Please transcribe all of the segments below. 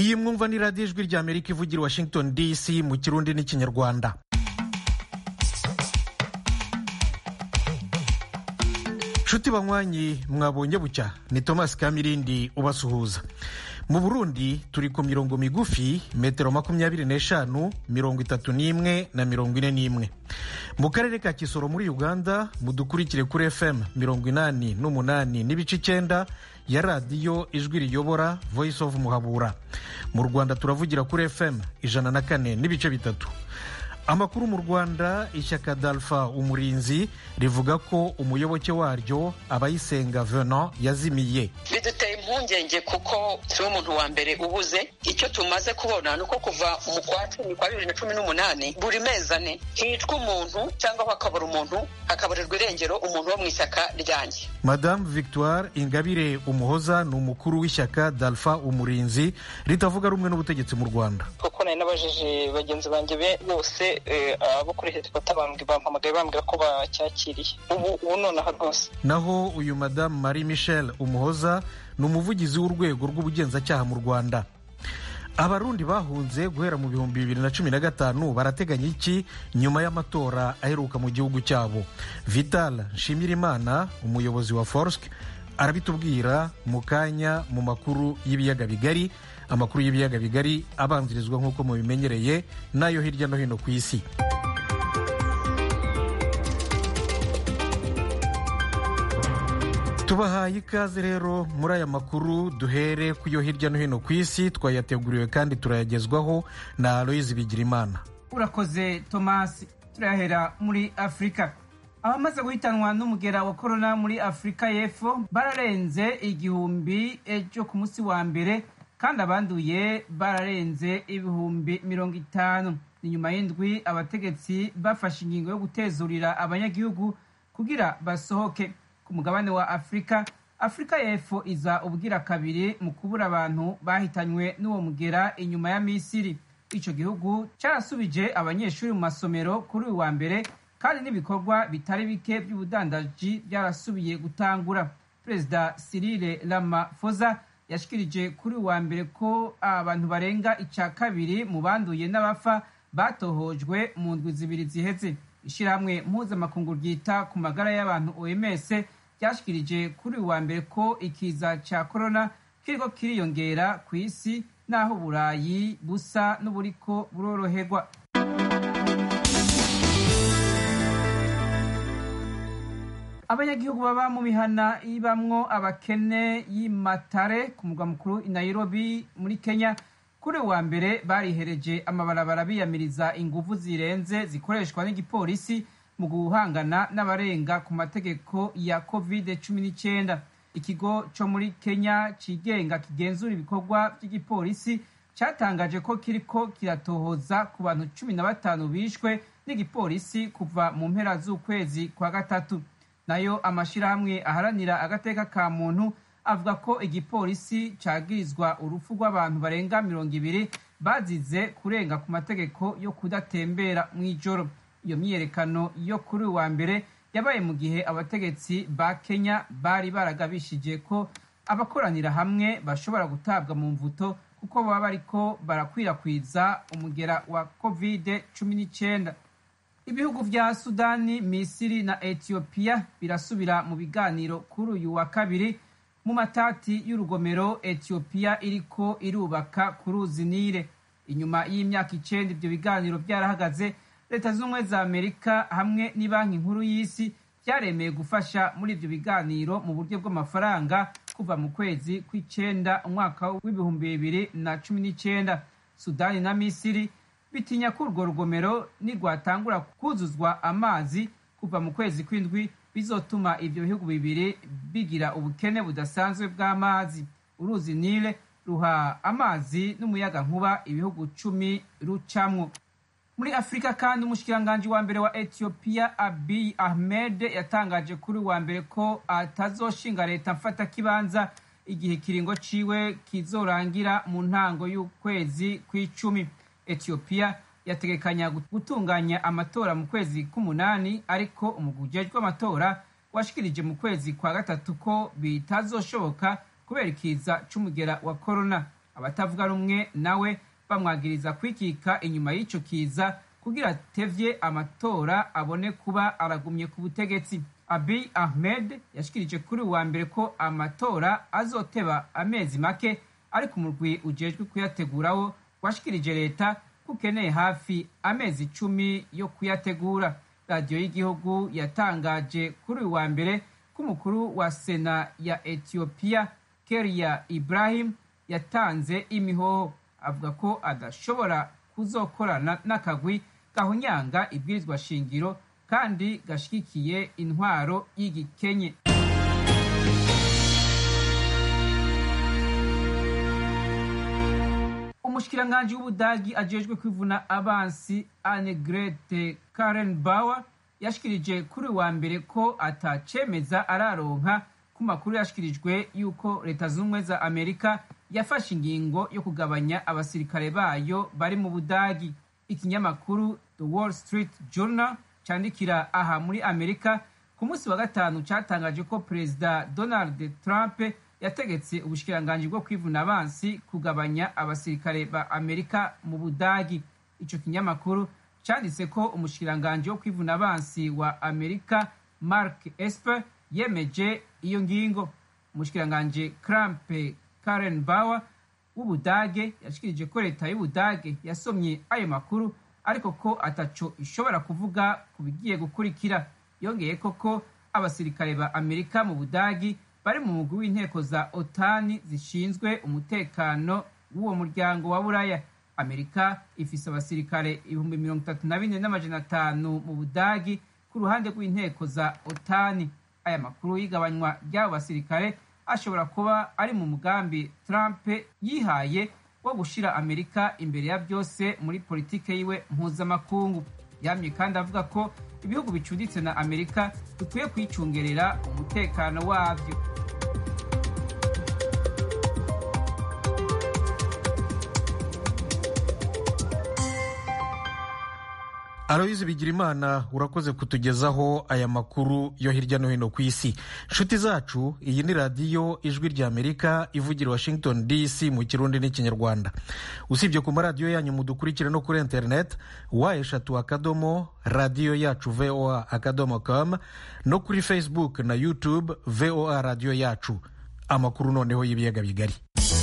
iyi mwumva ni radiyo ijwi rya amerika ivugira washington dc mu kirundi n'ikinyarwanda nshuti banywanyi mwabonye bucya ni thomas kamirindi ubasuhuza mu burundi turi ku mirongo migufi metero makumyabiri n'eshanu mirongo itatu n'imwe na mirongo ine n'imwe mu karere ka kisoro muri uganda mudukurikire kuri fm mirongo inani n'umunani n'ibice icyenda ya radiyo ijwi riyobora voice of muhabura mu rwanda turavugira kuri fm ijana na kane n'ibice bitatu amakuru mu rwanda ishyaka dalfa umurinzi rivuga ko umuyoboke waryo abayisenga venant yazimiye biduteye impungenge kuko si umuntu wa mbere ubuze icyo tumaze kubona ni uko kuva mu kwa cumi kwa bibiri na cumi n'umunani buri mezi ane hicwa umuntu cyangwa hakabura umuntu hakaburirwa irengero umuntu wo mu ishyaka ryanjye madamu victoire ingabire umuhoza ni umukuru w'ishyaka dalfa umurinzi ritavuga rumwe n'ubutegetsi mu rwanda kuko nari nabajije bagenzi banjye bose abo kuri helikopta bampamagaye bambwira ko bacyakiriye ubu ubu nonaha rwose naho uyu madamu marie michel umuhoza ni umuvugizi w'urwego rw'ubugenzacyaha mu rwanda abarundi bahunze guhera mu bihumbi bibiri na cumi na gatanu barateganya iki nyuma y'amatora aheruka mu gihugu cyabo vital nshimirimana umuyobozi wa forsk arabitubwira mu kanya mu makuru y'ibiyaga bigari amakuru y'ibiyaga bigari abanzirizwa nk'uko mubimenyereye n'ayo hirya no hino ku isi tubahaye ikaze rero muri aya makuru duhere ku yo hirya no hino ku isi twayateguriwe kandi turayagezwaho na aloyizi bigirimana urakoze tomasi turahera muri afurika abamaze guhitanwa n'umugera wa korona muri afurika y'epfo bararenze igihumbi ejo ku munsi wa mbere kandi abanduye bararenze ibihumbi mirongo itanu ni nyuma y'indwi abategetsi bafashe ingingo yo gutezurira abanyagihugu kugira basohoke ku mugabane wa afurika afurika y'epfo iza ubwira kabiri mu kubura abantu bahitanywe n'uwo mugera inyuma ya misiri icyo gihugu cyarasubije abanyeshuri mu masomero kuri uyu wa mbere kandi n'ibikorwa bitari bike by'ubudandaji byarasubiye gutangura perezida Cyril Ramaphosa yashikirije kuri uwa mbere ko abantu barenga icya kabiri mu banduye n'abafa batohojwe mu ndwi zibiri ziheze ishyirahamwe mpuzamakungu ryita ku magara y'abantu oms ryashikirije kuri uwa mbere ko ikiza cya korona kiriko kiriyongera ku isi n'aho uburayi busa n'uburiko buroroherwa abanyagihugu baba mu mihana ibamwo abakene y'imatare ku murwa mukuru i nairobi muri kenya kuri wa mbere barihereje amabarabara biyamiriza ingufu zirenze zikoreshwa n'igipolisi mu guhangana n'abarenga ku mategeko ya covid cumi n'icyenda ikigo cyo muri kenya cigenga kigenzura ibikorwa by'igipolisi cyatangaje ko kiriko kiratohoza ku bantu cumi na batanu bishwe n'igipolisi kuva mu mpera z'ukwezi kwa gatatu nayo amashyirahamwe aharanira agateka ka muntu avuga ko igipolisi cyagirizwa urupfu rw'abantu barenga mirongo ibiri bazize kurenga ku mategeko yo kudatembera mu ijoro iyo myiyerekano yo kuri uwa mbere yabaye mu gihe abategetsi ba kenya bari baragabishije ko abakoranira hamwe bashobora gutabwa mu mvuto kuko baba bariko barakwirakwiza umugera wa covid cumi n'icyenda ibihugu vya sudani misiri na etiyopiya birasubira mu biganiro kuri uyu wa kabiri mu matati y'urugomero etiyopiya iriko irubaka ku ruzi nile inyuma y'imyaka icenda ivyo biganiro vyarahagaze leta z'ubumwe za amerika hamwe n'ibanki nkuru y'isi vyaremeye gufasha muri ivyo biganiro mu buryo bw'amafaranga kuva mu kwezi kw'icenda umwaka w'ibihumbi bibiri na cumi n'icenda sudani na misiri bitinya ko urwo rugomero nirwatangura kuzuzwa amazi kuva mu kwezi kw'indwi bizotuma ivyo bihugu bibiri bigira ubukene budasanzwe bw'amazi uruzi nile ruha amazi n'umuyaga nkuba ibihugu cumi rucamwo muri afurika kandi umushikiranganji wa mbere wa etiyopiya abiy ahmed yatangaje kuri wa mbere ko atazoshinga leta mfata kibanza igihe ikiringo ciwe kizorangira mu ntango y'ukwezi kw'icumi etiyopiya yategekanya gutunganya amatora mu kwezi k'umunani ariko umugwi ujejwe amatora washikirije mu kwezi kwa gatatu ko bitazoshoboka kubera ikiza c'umugera wa korona abatavuga rumwe nawe bamwagiriza kwikika inyuma y'ico kiza kugira atevye amatora abone kuba aragumye ku butegetsi abiy ahmed yashikirije kuri uwa mbere ko amatora azoteba amezi make ariko umurwi ujejwe kuyategurawo washikirije leta ko ukeneye hafi amezi icumi yo kuyategura radiyo y'igihugu yatangaje kuri uyu wa mbere ko umukuru wa sena ya etiyopiya keria ibrahim yatanze imihoho avuga ko adashobora kuzokorana n'akagwi gahunyanga ibwirizwa shingiro kandi gashigikiye intwaro y'igikenye umushikiranganji w'ubudagi ajejwe kwivuna abansi anegrete karen bauer yashikirije kuri wa mbere ko atacemeza araronka ku makuru yashikirijwe yuko leta z'ubumwe za amerika yafashe ingingo yo kugabanya abasirikare bayo bari mu budagi ikinyamakuru the wall street journal candikira aha muri amerika ku munsi wa gatanu catangaje ko perezida donald trump yategetse ubushikiranganji bwo kwivuna abansi kugabanya abasirikare ba amerika mu budagi ico kinyamakuru canditse ko umushikiranganji wo kwivuna abansi wa amerika mark esper yemeje iyo ngingo umushikiranganji krampe karen bauer w'ubudage yashikirije ko leta y'ubudage yasomye ayo makuru ariko ko ataco ishobora kuvuga ku bigiye gukurikira yongeye koko abasirikare ba amerika mu budagi bari mu mugwi w'inteko za otani zishinzwe umutekano w'uwo muryango wa buraya amerika ifise abasirikare ibihumbi mirongo itatu na bine n'amajana atanu mu budagi ku ruhande rw'inteko za otani aya makuru y'igabanywa ry'abo basirikare ashobora kuba ari mu mugambi trump yihaye wo gushira amerika imbere ya byose muri politike yiwe mpuzamakungu yamye kandi avuga ko ibihugu bicuditse na amerika bikwiye kwicungerera umutekano wabyo aloyizi bigirimana urakoze kutugezaho aya makuru yo hirya no hino ku isi nshuti zacu iyi ni radiyo ijwi rya amerika ivugira washington dc mu kirundi n'ikinyarwanda usibye ku maradiyo yanyu mudukurikire no kuri interineti wa eshatu akadomo radiyo yacu voa akadomo com no kuri facebook na youtube voa radiyo yacu amakuru noneho y'ibiyaga bigari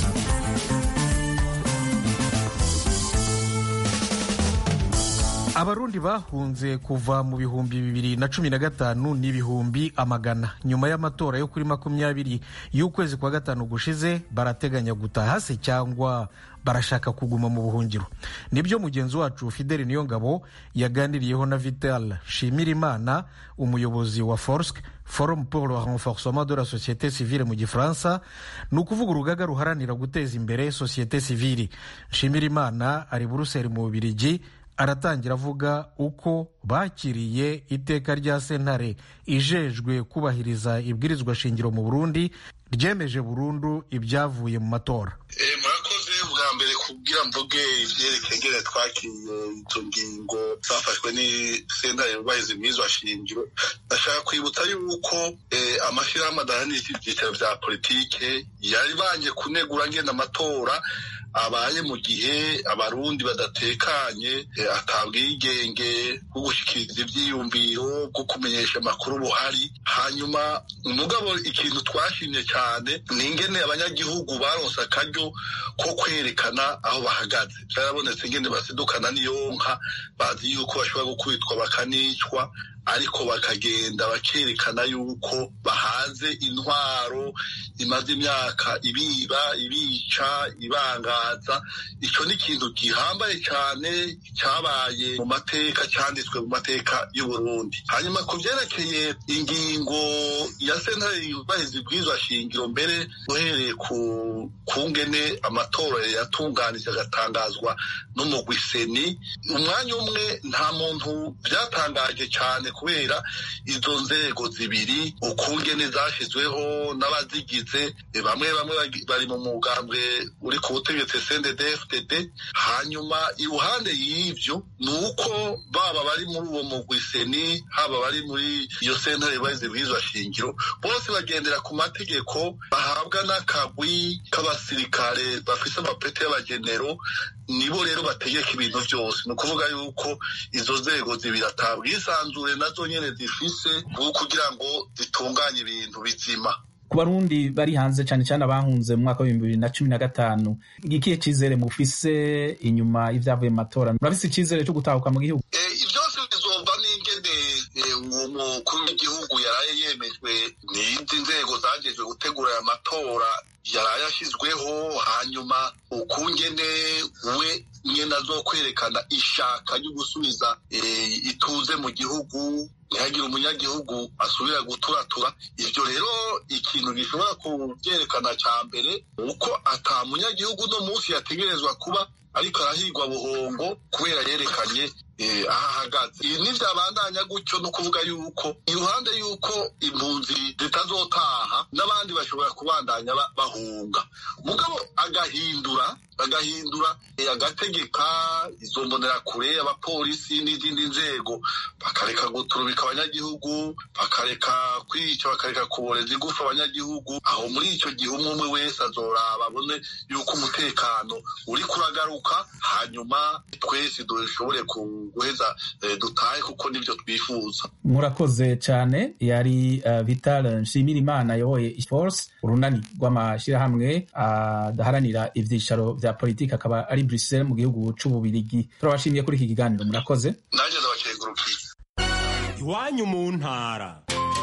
abarundi bahunze kuva mu bihumbi bibiri na cumi na gatanu n'ibihumbi amagana nyuma y'amatora yo kuri makumyabiri y'ukwezi kwa gatanu gushize barateganya gutaha se cyangwa barashaka kuguma mu buhungiro nibyo mugenzi wacu fideli niyongabo yaganiriyeho na vital shimirimana umuyobozi wa forsk forum pour le renforcement de la société civile mu gifaransa ni ukuvuga urugaga ruharanira guteza imbere sosiyete sivili shimirimana ari buruseli mu bubirigi aratangira avuga uko bakiriye iteka rya sentare ijejwe kubahiriza ibwirizwa shingiro mu burundi ryemeje burundu ibyavuye mu matora murakoze bwa mbere kubwira mvuge ivyerekeye ngene twakiriye izo ngingo zafashwe ni sentare yubahiriza ibwirizwa shingiro ndashaka kwibutsa yuko amashyirahamwe adahanira ivyicaro vya politike yari banje kunegura ngene amatora abaye mu gihe abarundi badatekanye atabwigenge bwo gushikiriza ivyiyumviro bwo kumenyesha amakuru buhari hanyuma umugabo ikintu twashimye cyane ni ingene abanyagihugu baronse akaryo ko kwerekana aho bahagaze byarabonetse ingene basidukana n'iyo nka bazi yuko bashobora gukubitwa bakanicwa ariko bakagenda bakerekana yuko bahaze intwaro imaze imyaka ibiba ibica ibangaza icyo ni ikintu gihambaye cyane cyabaye mu mateka cyanditswe mu mateka y'uburundi hanyuma ku byerekeye ingingo ya sentare yubahiriza ibwirizwa shingiro mbere uhereye ku kungene amatora yatunganije agatangazwa n'umugwiseni umwanya umwe nta muntu byatangaje cyane kubera izo nzego zibiri ukungene zashyizweho n'abazigize bamwe bamwe bari mu mugambwe uri ku butegetsi CNDD-FDD hanyuma iruhande y'ivyo ni uko baba bari muri uwo mugwi seni haba bari muri iyo sentare bahize bwizwa shingiro bose bagendera ku mategeko bahabwa n'akagwi k'abasirikare bafise amapeti y'abagenero nibo rero bategeka ibintu byose ni ukuvuga yuko izo nzego zibiri atabwisanzure nazo nyene zifise kugira ngo zitunganye ibintu bizima ku barundi bari hanze cyane cyane abahunze mu mwaka w'ibihumbi bibiri na cumi na gatanu ikihe cyizere mufise inyuma y'ibyavuye mu matora murafise icyizere cyo gutahuka mu gihugu byose bizova n'ingene uwo mukuru w'igihugu yaraye yemejwe n'indi nzego zagejwe gutegura aya matora yaraye ashyizweho hanyuma ukungene we nyine azokwerekana ishaka ryo gusubiza ituze mu gihugu ntihagire umunyagihugu asubira guturatura ibyo rero ikintu gishobora kubyerekana cya mbere uko ata munyagihugu uno munsi yategerezwa kuba ariko arahigwa buhongo kubera yerekanye aho ahagaze ibi ntibyabandanya gutyo no kuvuga yuko iruhande y'uko impunzi zitazotaha n'abandi bashobora kubandanya bahunga mugabo agahindura agahindura agategeka izo mbonerakure abapolisi n'izindi nzego bakareka guturubika abanyagihugu bakareka kwica bakareka kuboreza igufa abanyagihugu aho muri icyo gihe umwe umwe wese azoraba abone yuko umutekano uri kuragaruka hanyuma twese dushobore guheza dutahe kuko nibyo twifuza murakoze cyane yari uh, vital nshimirimana ayoboye force urunani rw'amashyirahamwe adaharanira uh, ibyicaro bya politiki akaba ari Bruxelles mu gihugu c'ububirigi turabashimiye kuri iki kiganiro murakoze nanjye ndabakengurukiye iwanyu mu ntara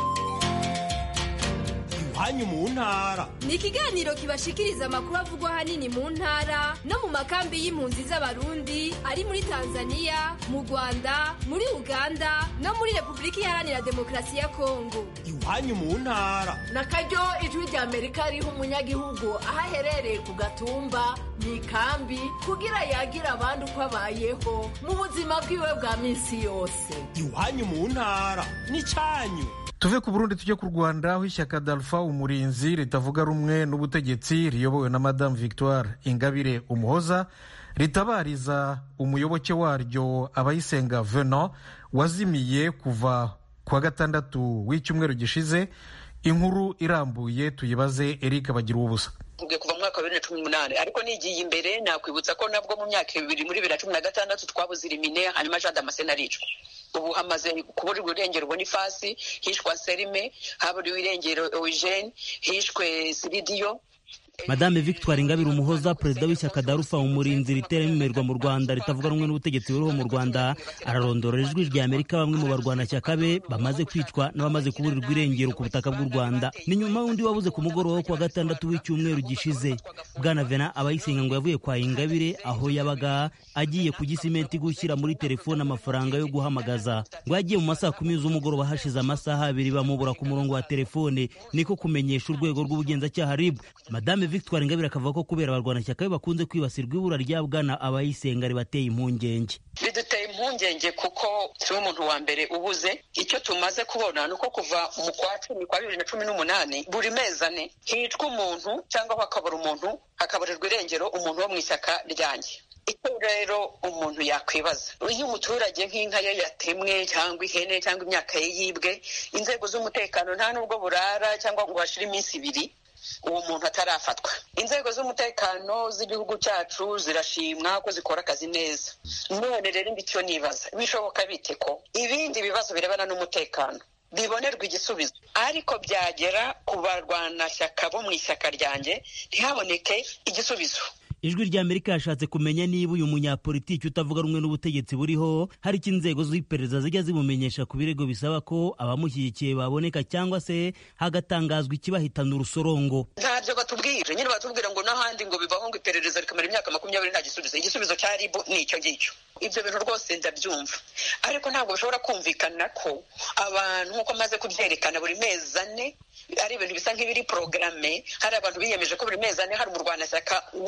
iwanyu mu ntara ni ikiganiro kibashikiriza amakuru avugwa ahanini mu ntara no mu makambi y'impunzi z'abarundi ari muri tanzania mu rwanda muri uganda no muri repubulika iharanira demokarasi ya kongo iwanyu mu ntara na karyo ijwi rya amerika riha umunyagihugu aho aherereye ku gatumba mu ikambi kugira yagira abandi uko abayeho mu buzima bwiwe bwa minsi yose iwanyu mu ntara ni cyanyu tuve ku burundi tujye ku rwanda aho ishyaka dalfa umurinzi ritavuga rumwe n'ubutegetsi riyobowe na madamu victoire ingabire umuhoza ritabariza umuyoboke waryo abayisenga venant wazimiye kuva ku wa gatandatu w'icyumweru gishize inkuru irambuye tuyibaze eric bagira ubusa kuva mu mwaka wa bibiri na cumi n'umunani ariko nigiye imbere nakwibutsa ko nabwo mu myaka ibiri muri bibiri na cumi na gatandatu twabuze irimine hanyuma jean damascene aricwa ubu hamaze kuburirwa irengero bonifasi hishwa serime haburiwe irengero eugene hishwe siridiyo madame victoire ingabire umuhoza perezida w'ishyaka darufa umurinzi ritera imerwa mu rwanda ritavuga rumwe n'ubutegetsi buriho mu rwanda ararondora ijwi rya amerika bamwe mu barwanashyaka be bamaze kwicwa n'abamaze kuburirwa irengero ku butaka bw'u rwanda ni nyuma y'undi wabuze ku mugoroba wo kuwa gatandatu w'icyumweru gishize bwana vena abayisenga ngo yavuye kwa ingabire aho yabaga agiye ku gisimenti gushyira muri telefone amafaranga yo guhamagaza ngo yagiye mu masaha kumi z'umugoroba hashize amasaha abiri bamubura ku murongo wa telefone niko kumenyesha urwego rw'ubugenzacyaha rib madame victoire ingabire akavuga ko kubera abarwanashyaka be bakunze kwibasirwa ibura rya bwana abayisenga ribateye impungenge biduteye impungenge kuko turi umuntu wa mbere ubuze icyo tumaze kubona ni uko kuva mu kwa cumi kwa bibiri na cumi n'umunani buri mezi ane hicwa umuntu cyangwa hakabura umuntu hakaburirwa irengero umuntu wo mu ishyaka ryanjye icyo rero umuntu yakwibaza iyo umuturage nk'inka ye yatemwe cyangwa ihene cyangwa imyaka ye yibwe inzego z'umutekano nta n'ubwo burara cyangwa ngo hashire iminsi ibiri uwo muntu atarafatwa inzego z'umutekano z'igihugu cyacu zirashimwa ko zikora akazi neza none rero icyo nibaza bishoboka bite ko ibindi bibazo birebana n'umutekano bibonerwa igisubizo ariko byagera ku barwanashyaka bo mu ishyaka ryanjye ntihaboneke igisubizo ijwi rya amerika yashatse kumenya niba uyu munyapolitiki utavuga rumwe n'ubutegetsi buriho hari icyo inzego z'iperereza zijya zimumenyesha ku birego bisaba ko abamushyigikiye baboneka cyangwa se hagatangazwa ikibahitana urusorongo ntabyo batubwira nyine batubwira ngo n'ahandi ngo bivaho ngo iperereza rikamara imyaka makumyabiri nta gisubizo igisubizo cya ribu ni icyo ngicyo ibyo bintu rwose ndabyumva ariko ntabwo bishobora kumvikana ko abantu nk'uko amaze kubyerekana buri mezi ane ari ibintu bisa nk'ibiri porogaramu hari abantu biyemeje ko buri mezi ane hari umurwanashyaka wo muri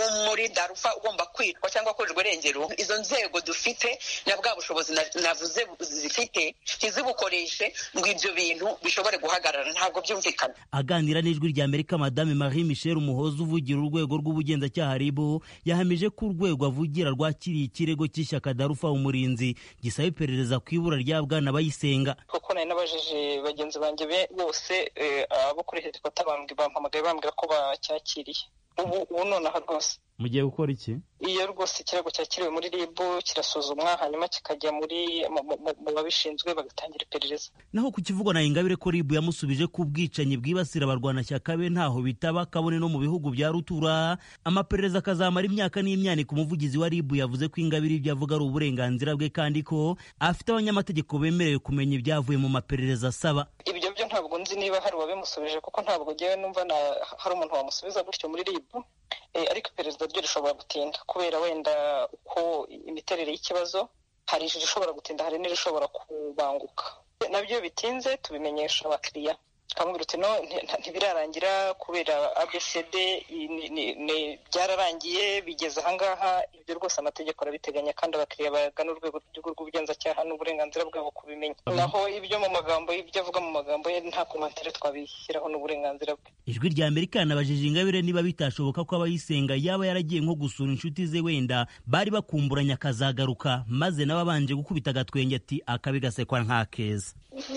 muri darufa ugomba kwitwa cyangwa kurirwa irengero izo nzego dufite na bwa bushobozi navuze zifite ntizibukoreshe ngo ibyo bintu bishobore guhagarara ntabwo byumvikana aganira n'ijwi rya amerika madame marie michel umuhoza uvugira urwego rw'ubugenzacyaha ribu yahamije ko urwego avugira rwakiriye ikirego cy'ishyaka darufa umurinzi gisaba iperereza ku ibura rya bwana bayisenga kuko nari nabajije bagenzi banjye bose abo kuri headquarter bampamagaye bambwira ko bacyakiriye ubu ubu nonaha rwose mugiye gukora iki iyo rwose ikirego cyakiriwe muri rib kirasuzumwa hanyuma kikajya muri mu babishinzwe bagatangira iperereza naho ku kivugwa na ingabire ko rib yamusubije ko ubwicanyi bwibasira abarwanashyaka be ntaho bitaba kabone no mu bihugu bya rutura amaperereza akazamara imyaka n'imyaniko umuvugizi wa rib yavuze ko ingabire ibyo avuga ari uburenganzira bwe kandi ko afite abanyamategeko bemerewe kumenya ibyavuye mu maperereza asaba ibyo byo ntabwo nzi niba hari uwabimusubije kuko ntabwo ngewe numva hari umuntu wamusubiza gutyo muri rib ariko iperereza ryo rishobora gutinda kubera wenda uko imiterere y'ikibazo hari irishobora gutinda hari n'irishobora kubanguka nabyo bitinze tubimenyesha abakiriya twamubwira uti no ntibirarangira kubera abcd byararangiye bigeze ahangaha ibyo rwose amategeko arabiteganya kandi abakiriya bagana urwego rw'ubugenzacyaha n'uburenganzira bwabo kubimenya naho ibyo mu magambo ibyo avuga mu magambo ye nta komantere twabishyiraho n'uburenganzira bwe ijwi rya amerika yanabajije ingabire niba bitashoboka ko abayisenga yaba yaragiye nko gusura inshuti ze wenda bari bakumburanye akazagaruka maze nawe abanje gukubita agatwenge ati akabi gasekwa nka keza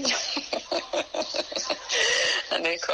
niko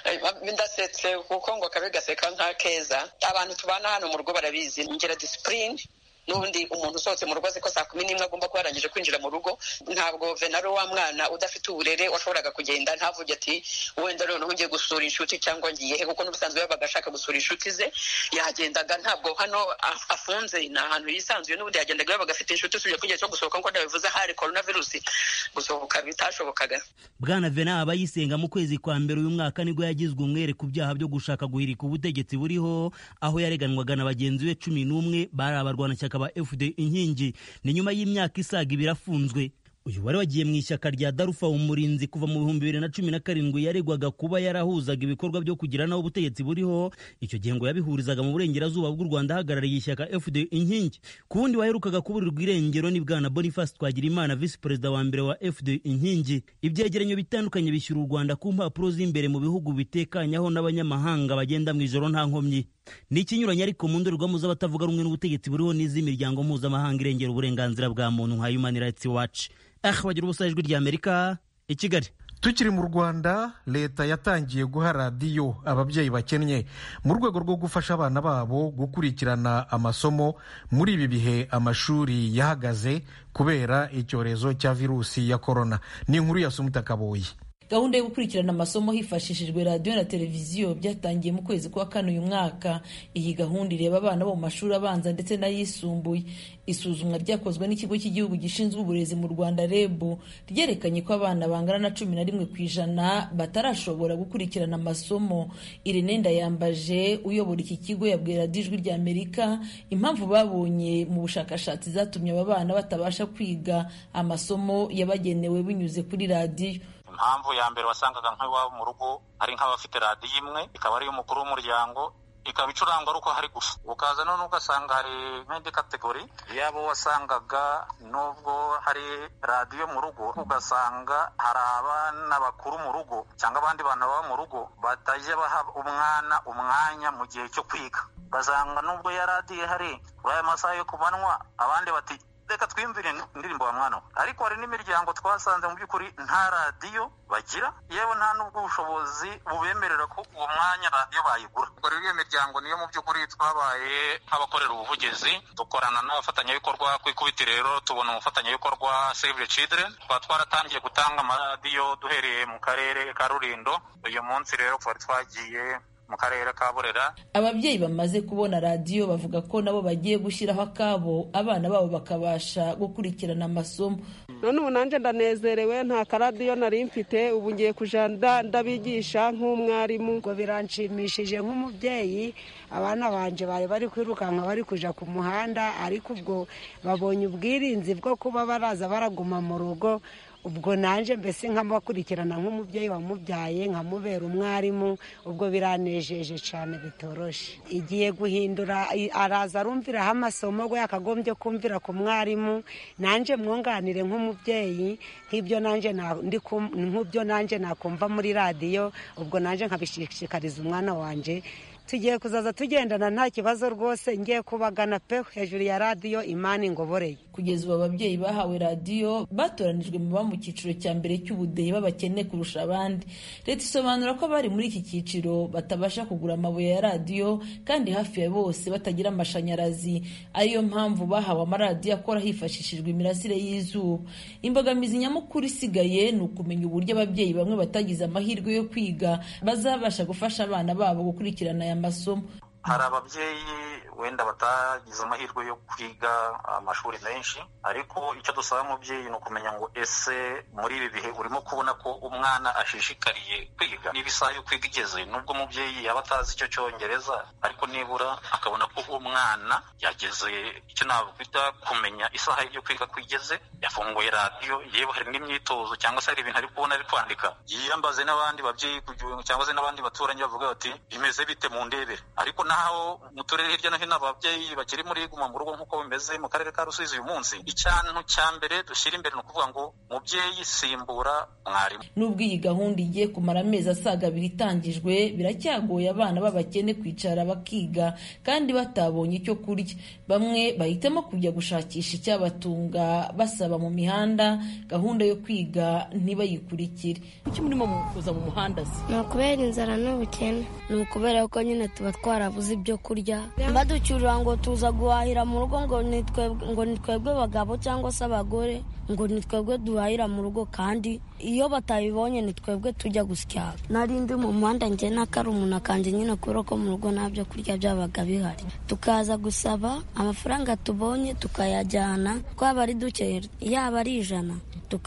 ndasetse kuko ngo kabe gaseka nka keza abantu tubana hano mu rugo barabizi ngira disipurine n'ubundi umuntu usohotse mu rugo azi ko saa kumi n'imwe agomba kuba yarangije kwinjira mu rugo ntabwo venaro wa mwana udafite uburere washoboraga kugenda ntavuge ati wenda noneho ugiye gusura inshuti cyangwa ngiye he kuko n'ubusanzwe yabaga ashaka gusura inshuti ze yagendaga ntabwo hano afunze ni ahantu yisanzuye n'ubundi yagendaga yabaga afite inshuti usibye ko igihe cyo gusohoka nk'uko ndabivuze hari korona virusi gusohoka bitashobokaga bwana vena abayisenga mu kwezi kwa mbere uyu mwaka nibwo yagizwe umwere ku byaha byo gushaka guhirika ubutegetsi buriho aho yareganwaga na bagenzi be cumi n'umwe bari abarwanashyaka ba fd inkingi ni nyuma y'imyaka isaga ibiri afunzwe uyu wari wagiye mu ishyaka rya darufa umurinzi kuva mu bihumbi bibiri na cumi na karindwi yaregwaga kuba yarahuzaga ibikorwa byo kugira naho ubutegetsi buriho icyo gihe ngo yabihurizaga mu burengerazuba bw'u rwanda ahagarariye ishyaka fd inkingi ku wundi waherukaga kuburirwa irengero ni bwana boniface twagirimana visi perezida wa mbere wa fd inkingi ibyegeranyo bitandukanye bishyura u rwanda ku mpapuro z'imbere mu bihugu bitekanyaho n'abanyamahanga bagenda mu ijoro nta nkomyi ni ikinyuranye ariko mu ndorerwamo z'abatavuga rumwe n'ubutegetsi buriho n'iz'imiryango mpuzamahanga irengera uburenganzira bwa muntu nka human rights watch ah bagira ubusa ijwi rya amerika i kigali tukiri mu rwanda leta yatangiye guha radiyo ababyeyi bakennye mu rwego rwo gufasha abana babo gukurikirana amasomo muri ibi bihe amashuri yahagaze kubera icyorezo cya virusi ya korona ni inkuru ya sumuta kaboyi gahunda yo gukurikirana amasomo hifashishijwe radiyo na televiziyo byatangiye mu kwezi kwa kane uyu mwaka iyi gahunda ireba abana bo mu mashuri abanza ndetse n'ayisumbuye isuzumwa ryakozwe n'ikigo cy'igihugu gishinzwe uburezi mu rwanda reb ryerekanye ko abana bangana na cumi na rimwe ku ijana batarashobora gukurikirana amasomo irene ndayambaje uyobora iki kigo yabwiye radiyo ijwi rya amerika impamvu babonye mu bushakashatsi zatumye aba bana batabasha kwiga amasomo yabagenewe binyuze kuri radiyo impamvu ya mbere wasangaga nk'iwabo mu rugo hari nk'abafite radiyo imwe ikaba ariyo umukuru w'umuryango ikaba icurangwa ari uko hari gusa ukaza none ugasanga hari nk'indi kategori yabo wasangaga nubwo hari radiyo mu rugo ugasanga hari abana bakuru mu rugo cyangwa abandi bantu baba mu rugo batajya baha umwana umwanya mu gihe cyo kwiga ugasanga nubwo ya radiyo ihari kuri aya masaha yo ku manywa abandi bati reka twiyumvire indirimbo wa mwana we ariko hari n'imiryango twasanze mu by'ukuri nta radiyo bagira yewe nta n'ubwo ubushobozi bubemerera ko uwo mwanya radiyo bayigura ubwo rero iyo miryango niyo mu by'ukuri twabaye nk'abakorera ubuvugizi dukorana n'abafatanyabikorwa ku ikubiti rero tubona umufatanyabikorwa save the children tukaba twaratangiye gutanga amaradiyo duhereye mu karere ka rurindo uyu munsi rero twari twagiye mu karere ka burera ababyeyi bamaze kubona radiyo bavuga ko nabo bagiye gushyiraho akabo abana babo bakabasha gukurikirana amasomo none ubu nanjye ndanezerewe nta karadiyo nari mfite ubu ngiye kujya ndabigisha nk'umwarimu ngo biranshimishije nk'umubyeyi abana banje bari bari kwirukanka bari kujya ku muhanda ariko ubwo babonye ubwirinzi bwo kuba baraza baraguma mu rugo ubwo nanjye mbese nkamukurikirana nk'umubyeyi wamubyaye nkamubera umwarimu ubwo biranejeje cyane bitoroshe igiye guhindura araza arumviraho amasomo we yakagombye kumvira ku mwarimu nanjye mwunganire nk'umubyeyi nk'ibyo nanjye nk'ibyo nanjye nakumva muri radiyo ubwo nanjye nkabishishikariza umwana wanjye tugiye kuzaza tugendana nta kibazo rwose ngiye kubagana pe hejuru ya radiyo imana ingoboreye kugeza ubu ababyeyi bahawe radiyo batoranijwe mu baba mu cyiciro cya mbere cy'ubudehe b'abakene kurusha abandi leta isobanura ko abari muri iki cyiciro batabasha kugura amabuye ya radiyo kandi hafi ya bose batagira amashanyarazi ariyo mpamvu bahawe amaradiyo akora hifashishijwe imirasire y'izuba imbogamizi nyamukuru isigaye ni ukumenya uburyo ababyeyi bamwe batagize amahirwe yo kwiga bazabasha gufasha abana babo gukurikirana aya masomo hari ababyeyi wenda batagize amahirwe yo kwiga amashuri menshi ariko icyo dusaba umubyeyi ni ukumenya ngo ese muri ibi bihe urimo kubona ko umwana ashishikariye kwiga niba isaha yo kwiga igeze nubwo umubyeyi yaba atazi icyo cyongereza ariko nibura akabona ko umwana yageze icyo nakwita kumenya isaha yo kwiga ko igeze yafunguye radiyo yewe hari n'imyitozo cyangwa se hari ibintu ari kubona ari kwandika yiyambaze n'abandi babyeyi cyangwa se n'abandi baturanyi bavuga bati bimeze bite mu ndebere ariko naho mu turere hirya no hino ababyeyi bakiri muri guma mu rugo nk'uko bimeze mu karere ka rusizi uyu munsi icyantu cya mbere dushyira imbere ni ukuvuga ngo mubyeyi simbura mwarimu nubwo iyi gahunda igiye kumara amezi asaga abiri itangijwe biracyagoye abana b'abakene kwicara bakiga kandi batabonye icyo kurya bamwe bahitamo kujya gushakisha icyabatunga basaba mu mihanda gahunda yo kwiga ntibayikurikire kuki murimo kuza mu muhanda se ni ukubera inzara n'ubukene ni ukubera ko nyine tuba twarabuze ibyo kurya baducyurira ngo tuza guhahira mu rugo ngo ni twebwe bagabo cyangwa se abagore ngo ni twebwe duhahira mu rugo kandi iyo batabibonye ni twebwe tujya gusya nari ndi mu muhanda njye n'akari umuntu akanje nyine kubera ko mu rugo nta byo kurya byabaga bihari tukaza gusaba amafaranga tubonye tukayajyana twaba ari duke yaba ari ijana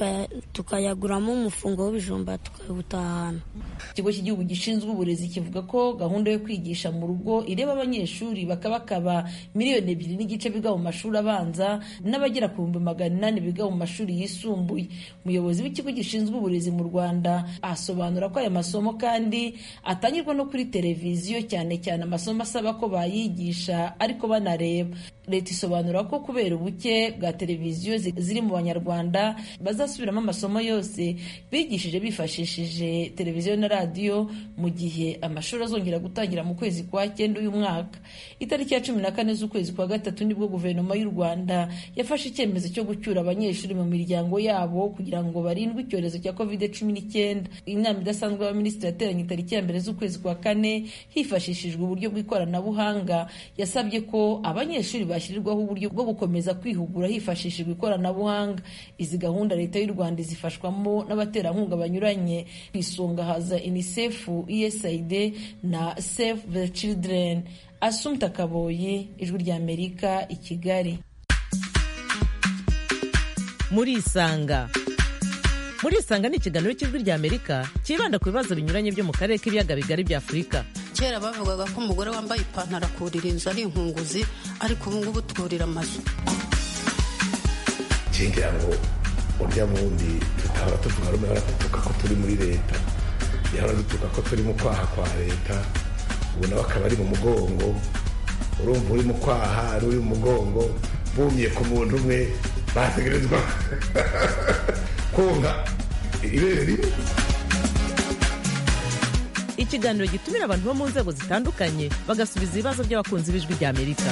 tukayaguramo umufungo w'ibijumba tukawutahana ikigo cy'igihugu gishinzwe uburezi kivuga ko gahunda yo kwigisha mu rugo ireba abanyeshuri bakabakaba miliyoni ebyiri n'igice biga mu mashuri abanza n'abagera ku bihumbi magana inani biga mu mashuri yisumbuye umuyobozi w'ikigo gishinzwe uburezi mu rwanda asobanura ko aya masomo kandi atangirwa no kuri televiziyo cyane cyane amasomo asaba ko bayigisha ariko banareba leta isobanura ko kubera ubuke bwa televiziyo ziri mu banyarwanda bazasubiramo amasomo yose bigishije bifashishije televiziyo na radiyo mu gihe amashuri azongera gutangira mu kwezi kwa cyenda uyu mwaka itariki ya cumi na kane z'ukwezi kwa gatatu nibwo guverinoma y'u rwanda yafashe icyemezo cyo gucyura abanyeshuri mu miryango yabo kugira ngo barindwe icyorezo cya covid cumi n'icyenda inama idasanzwe y'abaminisitiri yateranye itariki ya mbere z'ukwezi kwa kane hifashishijwe uburyo bw'ikoranabuhanga yasabye ko abanyeshuri bashyirirwaho uburyo bwo gukomeza kwihugura hifashishijwe ikoranabuhanga izi gahunda leta y'u rwanda izifashwamo n'abaterankunga banyuranye ku isonga haza unicef usaid na save the children asumta kaboyi ijwi ry'amerika i kigali muri isanga muri isanga ni ikiganiro cy'ijwi ry'amerika cyibanda ku bibazo binyuranye byo mu karere k'ibiyaga bigari bya afurika kera bavugaga ko umugore wambaye ipantaro akurira inzu ari inkunguzi ariko ubu ngubu twurira amazu ngira ngo urya wundi tutahora tuvuga rumwe baradutuka ko turi muri leta yahora dutuka ko turi mu kwaha kwa leta ubu nawe akaba ari mu mugongo urumva uri mu kwaha ari uri mu mugongo bumye ku muntu umwe bategerezwa konka ibere rimwe ikiganiro gitumira abantu bo mu nzego zitandukanye bagasubiza ibibazo by'abakunzi b'ijwi ry'amerika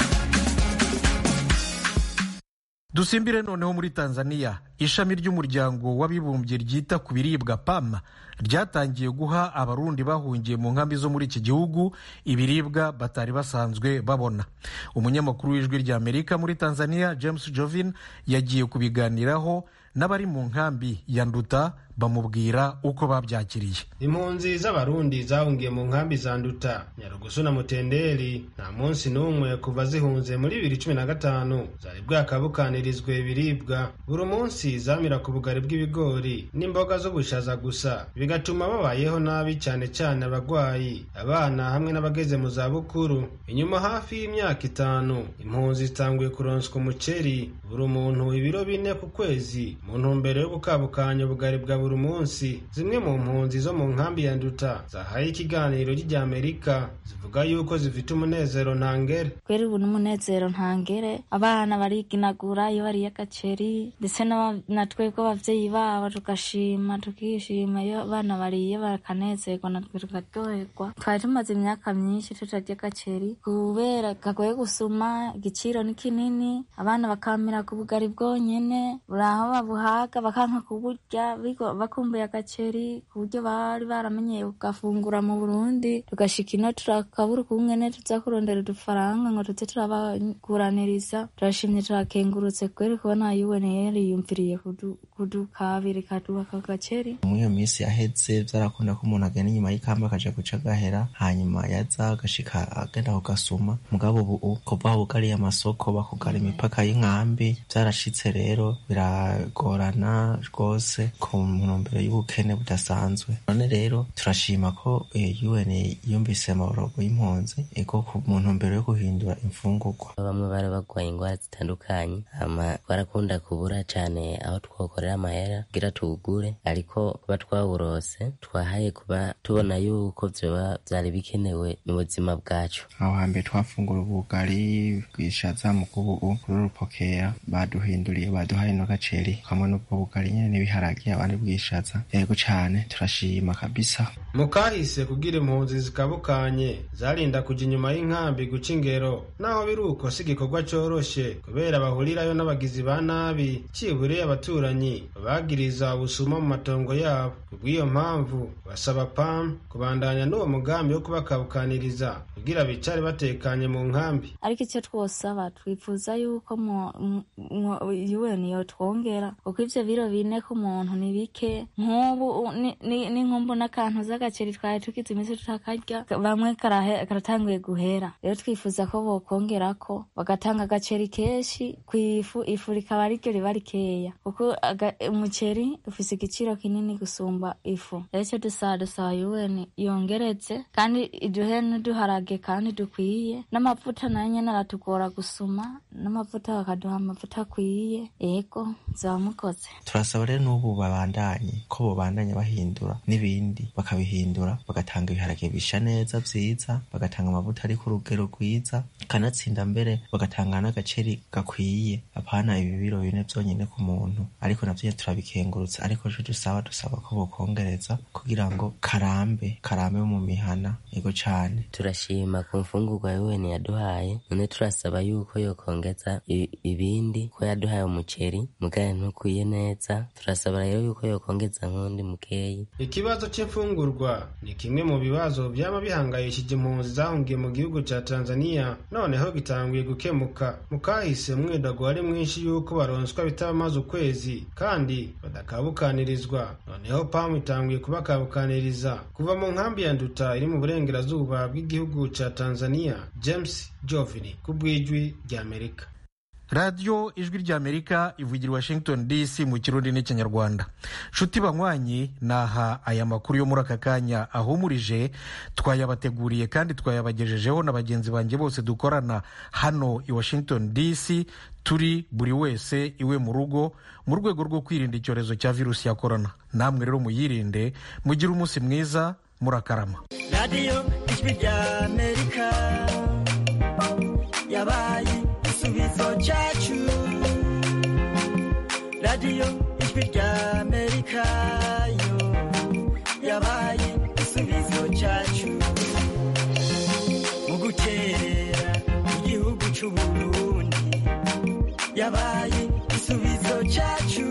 dusimbire noneho muri tanzania ishami ry'umuryango w'abibumbye ryita ku biribwa pam ryatangiye guha abarundi bahungiye mu nkambi zo muri iki gihugu ibiribwa batari basanzwe babona umunyamakuru w'ijwi ry'amerika muri tanzania james jovin yagiye kubiganiraho n'abari mu nkambi ya nduta bamubwira uko babyakiriye impunzi z'abarundi zahungiye mu nkambi za nduta nyarugusu na mutenderi nta munsi n'umwe kuva zihunze muri bibiri cumi na gatanu zari bwakabukanirizwe ibiribwa buri munsi zamira ku bugari bw'ibigori n'imboga z'ubushaza gusa bigatuma babayeho nabi cyane cyane abagwayi abana hamwe n'abageze mu zabukuru inyuma hafi y'imyaka itanu impunzi zitanguye kuronswa umuceri buri muntu ibiro bine ku kwezi mu ntumbero yo gukabukanya ubugari bwa buri munsi zimwe mu mpunzi zo mu nkambi ya nduta zahaye ikiganiro ry'amerika zivuga yuko zifite umunezero ntangere kweri ubu n'umunezero ntangere abana bariginagura iyo bariye agaceri ndetse na twebwe abavyeyi babo tugashima tukishima iyo abana bariye bakanezerwa natwe tukaryoherwa twari tumaze imyaka myinshi tutarya agaceri kubera kagoye gusuma igiciro ni kinini abana bakamira ku bugari bwonyene buri aho babuhaga bakanka kuburya bakumbuye agaceri ku buryo bari baramenyeye kugafungura mu burundi tugashika ino turakabura ukungene tuza kurondera udufaranga ngo tuze turabaguraniriza turashimye turakengurutse kweri kubona yuwene yariyumviriye kudukabira ikaduha aka gaceri muri iyo minsi yaheze vyarakunda ko umuntu agenda inyuma y'ikamba akaja guca agahera hanyuma yaza agashika agenda kugasuma mugabo ubu kuva aho bugariye amasoko bakugara imipaka y'inkambi vyarashitse rero biragorana rwose ku ntumbero y'ubukene budasanzwe none rero turashima ko UN yumvise amaborogo y'impunzi ego mu ntumbero yo guhindura imfungurwa bamwe bari bagwaye ingwara zitandukanye hama barakunda kubura cane aho twokorera amahera kugira tuwugure ariko kuba twawurose twahaye kuba tubona yuko vyoba vyari bikenewe mu buzima bwacu aho hambere twafungura ubugari bwishaza mu kubu kuri urupokera baduhinduriye baduhaye no gaceri hamwe n'ubwo bugari nyene n'ibiharage abandi bwishaza yego cane turashima kabisa mu kahise kugira impunzi zikabukanye zarinda kuja inyuma y'inkambi guca ingero naho biri uko si igikorwa coroshe kubera bahurirayo n'abagizi ba nabi cibure abaturanyi babagiriza ubusuma mu matongo yabo kubw'iyo mpamvu basaba pam kubandanya n'uwo mugambi wo kubakabukaniriza kugira bicare batekanye mu nkambi ariko icyo twosaba twifuza yuko UN yotwongera kuko ivyo biro bine ku muntu ni bike nk'ubu n'inkumbu n'akantu z'agaceri twari tugize iminsi tutakarya bamwe karatanguye guhera rero twifuza ko bokongerako bagatanga agaceri kenshi kw'ifu ifu rikaba ariryo riba rikeya kuko umuceri ufise igiciro kinini gusumba ifu rero icyo dusaba dusaba UN yongeretse kandi iduhe n'uduharage kandi dukwiye n'amavuta nayo nyene aratugora gusuma n'amavuta bakaduha amavuta akwiye ego zaba mukoze turasaba rero n'ubu babandanye ko bobandanya bahindura n'ibindi bakabihindura bagatanga ibiharage bisha neza vyiza bagatanga amavuta ari ku rugero rwiza kanatsinda mbere bagatanga n'agaceri gakwiye apana ibi biro bine vyonyene ku muntu ariko navyo turabikengurutsa ariko jo dusaba dusaba ko bokongereza kugira ngo karambe karambe mu mihana ego cane turashima ku mfungurwa UN yaduhaye none turasaba yuko yokongeza ibindi ko yaduhaye umuceri mugaye ntukwiye neza turasaba rero yuko yokongeza nk'undi mukeyi ikibazo c'imfungurwa ni kimwe mu bibazo vyama bihangayishije impunzi zahungiye mu gihugu ca tanzania noneho gitanguye gukemuka mu kahise umwidago wari mwinshi yuko baronswa bitabamaze ukwezi kandi badakabukanirizwa noneho pamu itanguye kubakabukaniriza kuva mu nkambi ya nduta iri mu burengerazuba bw'igihugu ca tanzania james jovini ku bw'ijwi ry'amerika radiyo ijwi ry'amerika ivugira washington dc mu kirundi n'ikinyarwanda nshuti banywanyi naha aya makuru yo muri aka kanya ahumurije twayabateguriye kandi twayabagejejeho na bagenzi banjye bose dukorana hano i washington dc turi buri wese iwe mu rugo mu rwego rwo kwirinda icyorezo cya virusi ya korona namwe rero muyirinde mugire umunsi mwiza murakarama radiyo ijwi ry'amerika yabaye igisubizo cyacu radiyo ijwi ry'amerika yo yabaye igisubizo cyacu mu gukerera igihugu cy'uburundi yabaye igisubizo cyacu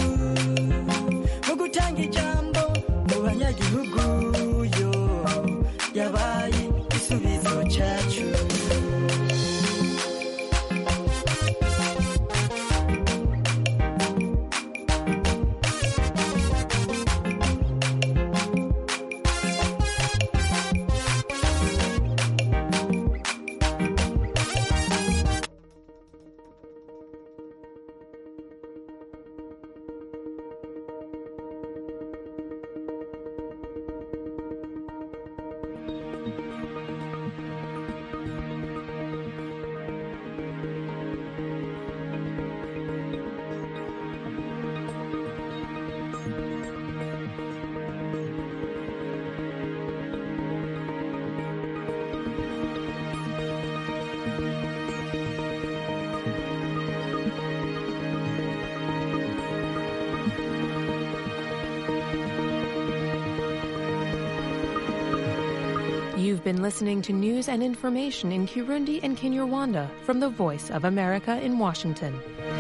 mu gutanga ijambo mu banyagihugu yo yabaye igisubizo cyacu You've been listening to news and information in Kirundi and Kinyarwanda from the Voice of America in Washington.